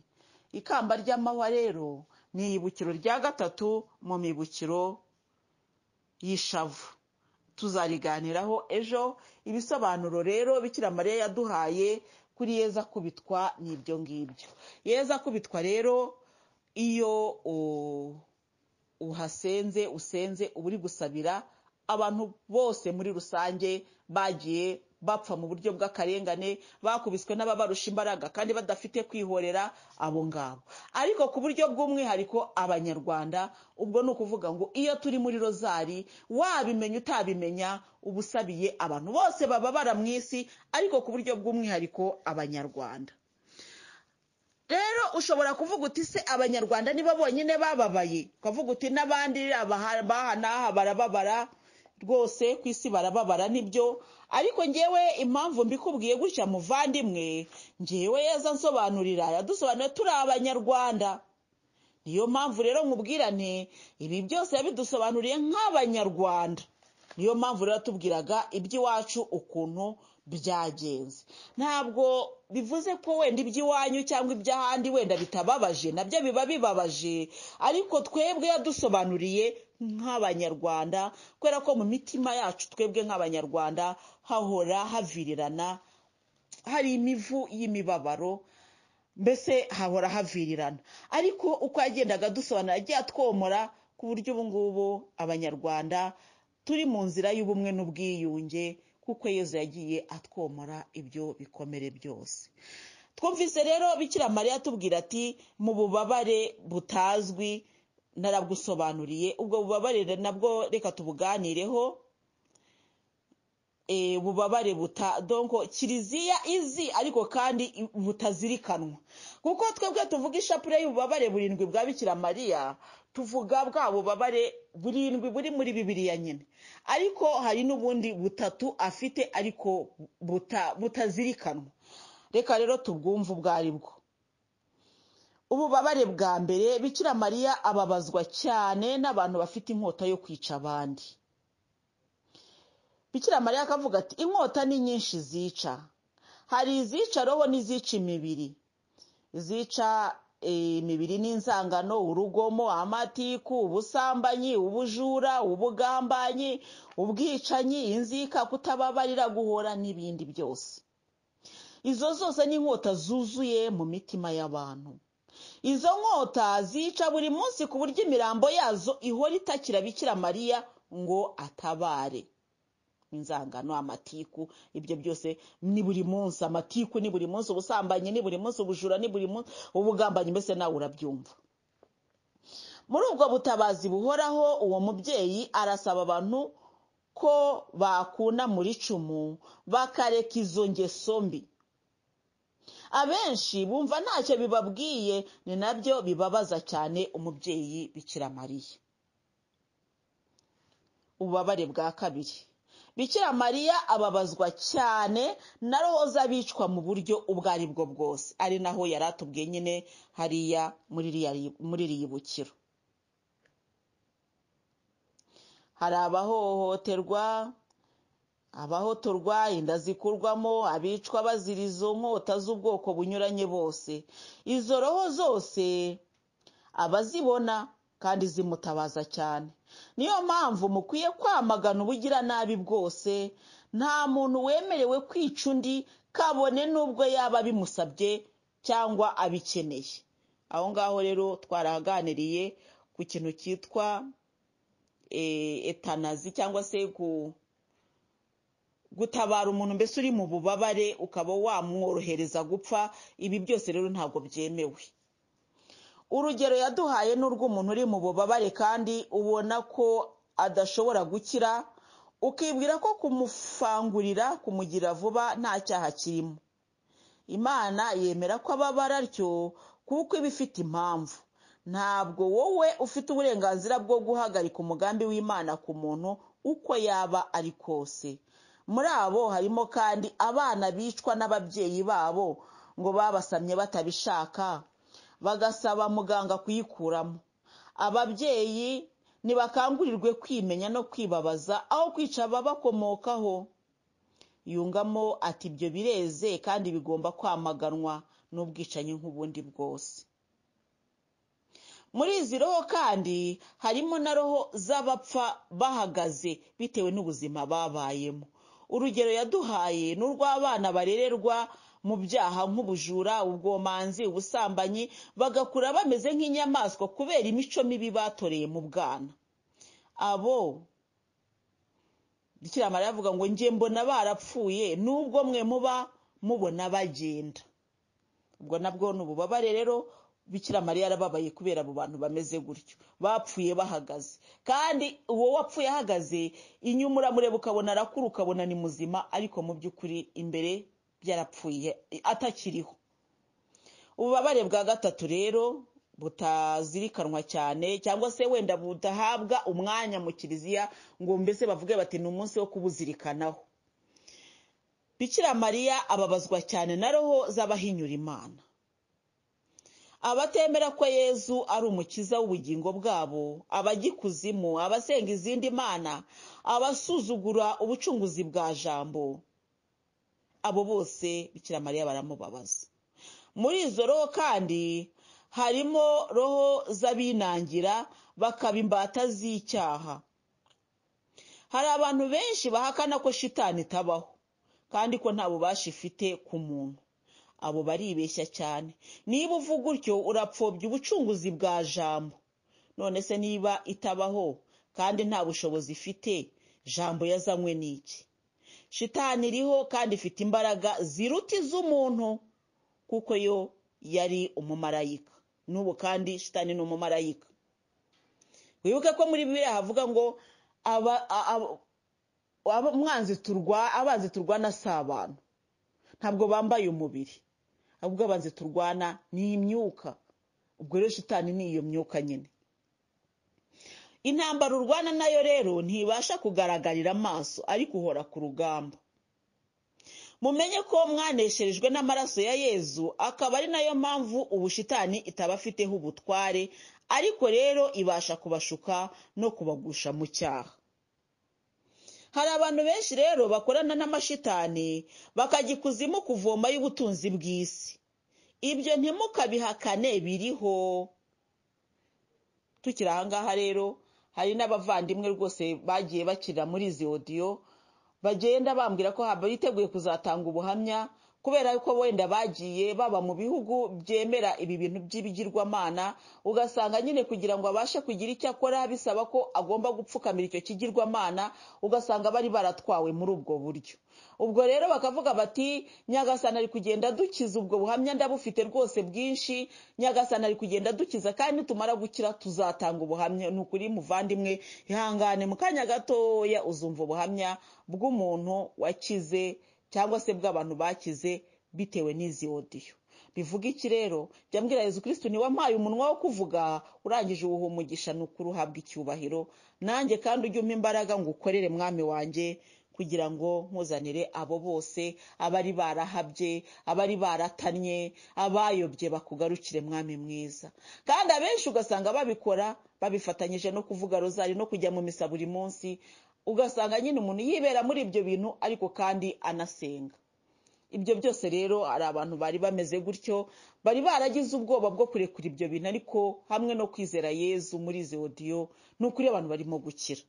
ikamba ry'amahwa rero ni ibukiro rya gatatu mu mibukiro y'ishavu tuzariganiraho ejo ibisobanuro rero bikira mariya yaduhaye kuri yeza kubitwa n'ibyo ngibyo yeza kubitwa rero iyo u- uhasenze usenze uba uri gusabira abantu bose muri rusange bagiye bapfa mu buryo bw'akarengane bakubiswe n'ababarusha imbaraga kandi badafite kwihorera abo ngabo ariko ku buryo bw'umwihariko abanyarwanda ubwo ni ukuvuga ngo iyo turi muri rozari wabimenya utabimenya uba usabiye abantu bose bababara mu isi ariko ku buryo bw'umwihariko abanyarwanda rero ushobora kuvuga uti se abanyarwanda nibo bonyine bababaye ukavuga uti n'abandi abaha- baha n'aha barababara rwose ku isi barababara nibyo ariko ngewe impamvu mbikubwiye gutya muvandimwe ngewe yeza nsobanurira yadusobanura turi abanyarwanda niyo mpamvu rero nkubwira nti ibi byose yabidusobanuriye nk'abanyarwanda niyo mpamvu rero tubwiraga iby'iwacu ukuntu byagenze ntabwo bivuze ko wenda iby'iwanyu cyangwa iby'ahandi wenda bitababaje nabyo biba bibabaje ariko twebwe yadusobanuriye nk'abanyarwanda kubera ko mu mitima yacu twebwe nk'abanyarwanda hahora havirirana hari imivu y'imibabaro mbese hahora havirirana ariko uko yagendaga dusobanura yagiye atwomora ku buryo ubu ngubu abanyarwanda turi mu nzira y'ubumwe n'ubwiyunge kuko yezu yagiye atwomora ibyo bikomere byose twumvise rero bikira mariya atubwira ati mu bubabare butazwi narabusobanuriye ubwo bubabare nabwo reka tubuganireho eh, ububabare buta donko kiliziya izi ariko kandi i- butazirikanwa kuko twebwe tuvuga ishapule y'ububabare burindwi bwa bikira mariya tuvuga bwa bubabare burindwi buri muri bibiliya nyine ariko hari n'ubundi butatu afite ariko buta, butazirikanwa reka rero tubwumve ubwo ari bwo ububabare bwa mbere bikira mariya ababazwa cyane n'abantu bafite inkota yo kwica abandi bikira mariya akavuga ati inkota ni nyinshi zica hari izica roho n'izica imibiri izica eh, imibiri n'inzangano urugomo amatiku ubusambanyi ubujura ubugambanyi ubwicanyi inzika kutababarira guhora n'ibindi byose izo zose ni inkota zuzuye mu mitima y'abantu izo nkota zica buri munsi ku buryo imirambo yazo ihora itakira bikira mariya ngo atabare inzangano amatiku ibyo byose ni buri munsi amatiku ni buri munsi ubusambanyi ni buri munsi ubujura ni buri munsi ubugambanyi mbese nawe urabyumva muri ubwo butabazi buhoraho uwo mubyeyi arasaba abantu ko bakuna muri icumu bakareka izo ngeso mbi abenshi bumva ntacyo bibabwiye ni nabyo bibabaza cyane umubyeyi bikira mariya ububabare bwa kabiri bikira mariya ababazwa cyane na roho z'abicwa mu buryo ubwo ari bwo bwose ari naho yari atubwiye nyine hariya muri ririya- muri iriya bukiro hari abahohoterwa abahotorwa inda zikurwamo abicwa bazira izo nkota z'ubwoko bunyuranye bose izo roho zose abazibona kandi zimutabaza cyane niyo mpamvu mukwiye kwamagana ubugiranabi bwose nta muntu wemerewe kwica undi kabone n'ubwo yaba bimusabye cyangwa abikeneye aho ngaho rero twarahaganiriye ku kintu cyitwa etanazi cyangwa se ku gutabara umuntu mbese uri mu bubabare ukaba wamworohereza gupfa ibi byose rero ntabwo byemewe urugero yaduhaye ni urw'umuntu uri mu bubabare kandi ubona ko adashobora gukira ukibwira ko kumufangurira kumugira vuba nta cyaha kirimo imana yemera ko ababara atyo kuko iba ifite impamvu ntabwo wowe ufite uburenganzira bwo guhagarika umugambi w'imana ku muntu uko yaba ari kose muri abo harimo kandi abana bicwa n'ababyeyi babo ngo babasamye batabishaka bagasaba muganga kuyikuramo ababyeyi ntibakangurirwe kwimenya no kwibabaza aho kwica ababakomokaho yungamo ati ibyo bireze kandi bigomba kwamaganwa n'ubwicanyi nk'ubundi bwose muri izi roho kandi harimo na roho z'abapfa bahagaze bitewe n'ubuzima babayemo urugero yaduhaye ni urw'abana barererwa mu byaha nk'ubujura ubwomanzi ubusambanyi bagakura bameze nk'inyamaswa kubera imico mibi batoreye mu bwana abo bikiramara yavuga ngo njye mbona barapfuye n'ubwo mwe muba mubona bagenda ubwo nabwo ni ububabare rero bikiramariya yarababaye kubera abo bantu bameze gutyo bapfuye bahagaze kandi uwo wapfuye ahagaze inyuma uramureba ukabona arakura ukabona ni muzima ariko mu by'ukuri imbere byarapfuye atakiriho ububabare bwa gatatu rero butazirikanwa cyane cyangwa se wenda budahabwa umwanya mu kiliziya ngo mbese bavuge bati ni umunsi wo kubuzirikanaho bikiramariya ababazwa cyane na roho z'abahinyura imana abatemera ko yezu ari umukiza w'ubugingo bwabo abagikuzimu abasenga izindi mana abasuzugura ubucunguzi bwa jambo abo bose bikiramariya baramubabaza muri izo roho kandi harimo roho z'abinangira bakaba imbata z'icyaha hari abantu benshi bahakana ko shitani itabaho kandi ko nta bubasha ifite ku muntu abo baribeshya cyane niba uvuga utyo urapfobya ubucunguzi bwa jambo none se niba itabaho kandi nta bushobozi ifite jambo yazanywe n'iki shitani iriho kandi ifite imbaraga ziruta iz'umuntu kuko yo yari umumarayika n'ubu kandi shitani ni umumarayika wibuke ko muri bibiriya havuga ngo abanzi turwana si abantu ntabwo bambaye umubiri ahubwo abanzi turwana ni imyuka ubwo rero shitani ni iyo myuka nyine intambara urwana nayo rero ntibasha kugaragarira amaso ariko uhora ku rugamba mumenye ko mwanesherejwe n'amaraso ya yezu akaba ari nayo mpamvu ubushitani itabafiteho ubutware ariko rero ibasha kubashuka no kubagusha mu cyaha hari abantu benshi rero bakorana n'amashitani bakajya ikuzimu kuvoma y'ubutunzi bw'isi ibyo ntimukabihakane biriho tukiri ahangaha rero hari n'abavandimwe rwose bagiye bakira muri izi odiyo bagenda bambwira ko biteguye kuzatanga ubuhamya kubera ko wenda bagiye baba mu bihugu byemera ibi bintu by'ibigirwamana ugasanga nyine kugira ngo abashe kugira icyo akora bisaba ko agomba gupfukamira icyo kigirwamana ugasanga bari baratwawe muri ubwo buryo ubwo rero bakavuga bati nyagasana ari kugenda dukiza ubwo buhamya ndabufite rwose bwinshi nyagasana ari kugenda dukiza kandi nitumara gukira tuzatanga ubuhamya ni ukuri muvandimwe ihangane mu kanya gatoya uzumva ubuhamya bw'umuntu wakize cyangwa se bw'abantu bakize bitewe n'izi odiyo bivuga iki rero jya mbwira yezu kirisitu niwe wampaye umunwa wo kuvuga urangije uwuha umugisha ni ukuri uhabwa icyubahiro nanjye kandi ujye umpa imbaraga ngo ukorere mwami wanjye kugira ngo nkuzanire abo bose abari barahabye abari baratanye abayobye bakugarukire mwami mwiza kandi abenshi ugasanga babikora babifatanyije no kuvuga rozari no kujya mu misa buri munsi ugasanga nyine umuntu yibera muri ibyo bintu ariko kandi anasenga ibyo byose rero hari abantu bari bameze gutyo bari baragize ubwoba bwo kurekura ibyo bintu ariko hamwe no kwizera yezu muri izi odiyo ni ukuri abantu barimo gukira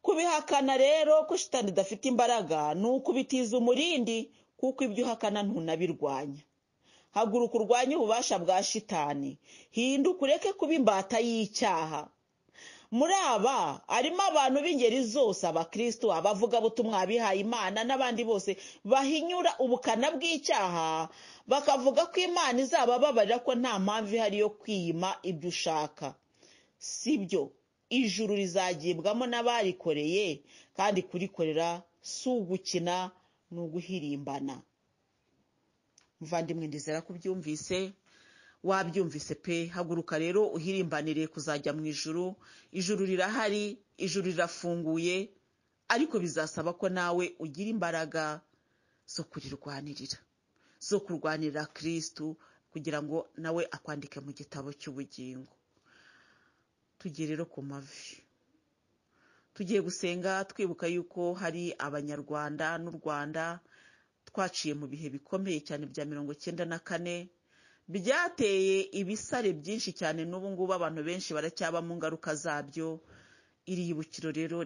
kubihakana rero ko shitani idafite imbaraga ni ukubitiza umurindi kuko ibyo uhakana ntunabirwanya haguruka urwanye ububasha bwa shitani hinduka ureke kuba imbata y'icyaha muri aba harimo abantu b'ingeri zose abakristo abavugabutumwa abihaye imana n'abandi bose bahinyura ubukana bw'icyaha bakavuga ko imana izabababarira ko nta mpamvu ihari yo kwiyima ibyo ushaka si byo ijuru rizagibwamo n'abarikoreye kandi kurikorera si ugukina ni uguhirimbana muvandimwe ndizera ko ubyumvise wabyumvise pe haguruka rero uhirimbanire kuzajya mu ijuru ijuru rirahari ijuru rirafunguye ariko bizasaba ko nawe ugira imbaraga zo kurirwanirira zo kurwanirira kirisitu kugira ngo nawe akwandike mu gitabo cy'ubugingo tugiye rero ku mavi tugiye gusenga twibuka yuko hari abanyarwanda n'u rwanda twaciye mu bihe bikomeye cyane bya mirongo icyenda na kane byateye ibisare byinshi cyane n'ubu ngubu abantu benshi baracyaba mu ngaruka zabyo iri yibukiro rero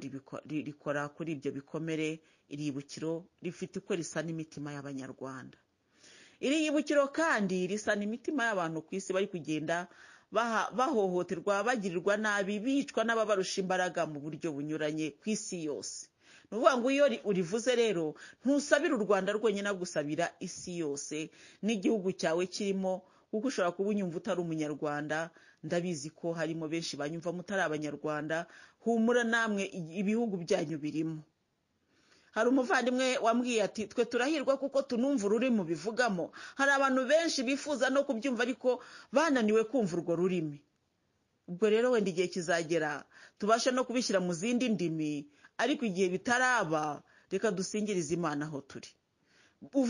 rikora kuri ibyo bikomere iri yibukiro rifite uko risa n'imitima y'abanyarwanda iri yibukiro kandi risa n'imitima y'abantu ku isi bari kugenda bahohoterwa bagirirwa nabi bicwa n'ababarusha imbaraga mu buryo bunyuranye ku isi yose ni ukuvuga ngo iyo urivuze rero ntusabira u rwanda rwonyine agusabira isi yose n'igihugu cyawe kirimo kuko ushobora kuba unyumva utari umunyarwanda ndabizi ko harimo benshi banyumva mutari abanyarwanda humura namwe ibihugu byanyu birimo hari umuvandimwe wambwiye ati twe turahirwa kuko tunumva ururimi ubivugamo hari abantu benshi bifuza no kubyumva ariko bananiwe kumva urwo rurimi ubwo rero wenda igihe kizagera tubashe no kubishyira mu zindi ndimi ariko igihe bitaraba reka dusingirize imana aho turi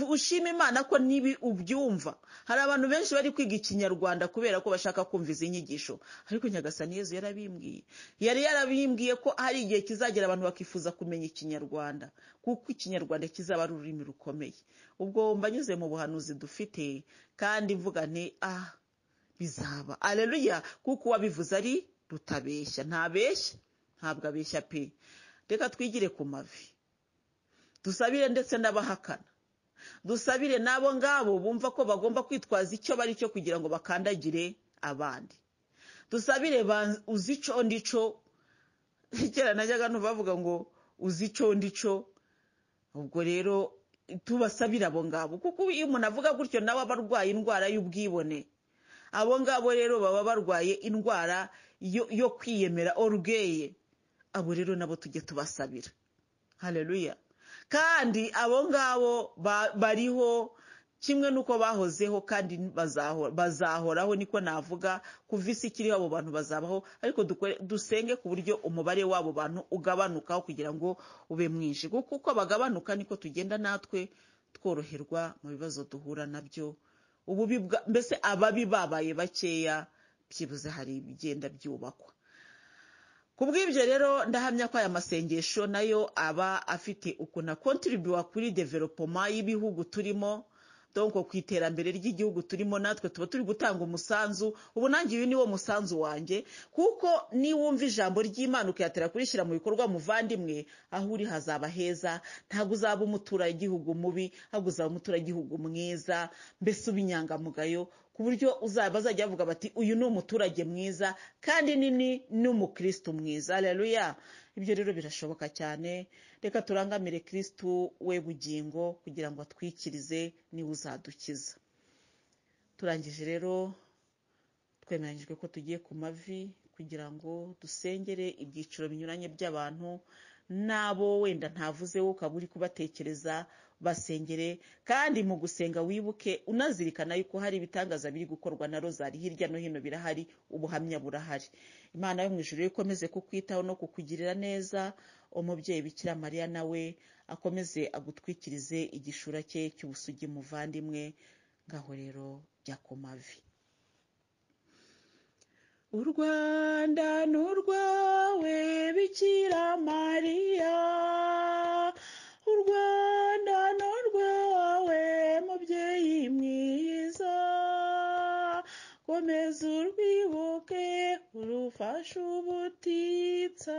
ushima imana ko nibi ubyumva hari abantu benshi bari kwiga ikinyarwanda kubera ko bashaka kumva izi nyigisho ariko nyagasani yezu yarabimbwiye yari yarabimbwiye ko hari igihe kizagera abantu bakifuza kumenya ikinyarwanda kuko ikinyarwanda kizaba ari ururimi rukomeye ubwo mbanyuze mu buhanuzi dufite kandi mvuga nti ah bizaba areruya kuko uwabivuze ari rutabeshya ntabeshya ntabwo abeshya pe reka twigire ku mavi dusabire ndetse n'abahakana dusabire n'abo ngabo bumva ko bagomba kwitwaza icyo bari cyo kugira ngo bakandagire abandi dusabire uzi icyo ndico kera najyaga numva bavuga ngo uzi icyo ndico ubwo rero tubasabire abo ngabo kuko iyo umuntu avuga gutyo nawe aba arwaye indwara y'ubwibone abo ngabo rero baba barwaye indwara yo kwiyemera orugeye abo rero nabo tujye tubasabira hareruya kandi abo ngabo bariho kimwe n'uko bahozeho kandi bazahoraho niko navuga kuva isi ikiriho abo bantu bazabaho ariko dusenge ku buryo umubare w'abo bantu ugabanukaho kugira ngo ube mwinshi kuko uko bagabanuka niko tugenda natwe tworoherwa mu bibazo duhura nabyo ububi mbese ababi babaye bakeya byibuze hari ibigenda byubakwa ku bw'ibyo rero ndahamya ko aya masengesho nayo aba afite ukuntu akontiribiwa kuri developoma y'ibihugu turimo donko ku iterambere ry'igihugu turimo natwe tuba turi gutanga umusanzu ubu nanjye uyu niwo musanzu wanjye kuko niwumva ijambo ry'imana ukayatera kurishyira mu bikorwa muvandimwe aho uri hazaba heza ntabwo uzaba umuturage mubi ahubwo uzaba umuturage mwiza mbese ubinyangamugayo ku buryo bazajya bavuga bati uyu ni umuturage mwiza kandi nini ni umukirisitu mwiza reruya ibyo rero birashoboka cyane reka turangamire kirisitu we bugingo kugira ngo atwikirize niwe uzadukiza turangije rero twemeranyijwe ko tugiye ku mavi kugira ngo dusengere ibyiciro binyuranye by'abantu n'abo wenda ntavuze wo ukaba uri kubatekereza basengere kandi mu gusenga wibuke unazirikana yuko hari ibitangaza biri gukorwa na rozari hirya no hino birahari ubuhamya burahari imana yo mu ijoro ikomeze kukwitaho no kukugirira neza umubyeyi bikira mariya nawe akomeze agutwikirize igishura cye cy'ubusugi muvandimwe ngaho rero jya ku mavi u rwanda ni urwawe bikira mariya yezu rwibuke urufasha ubutitsa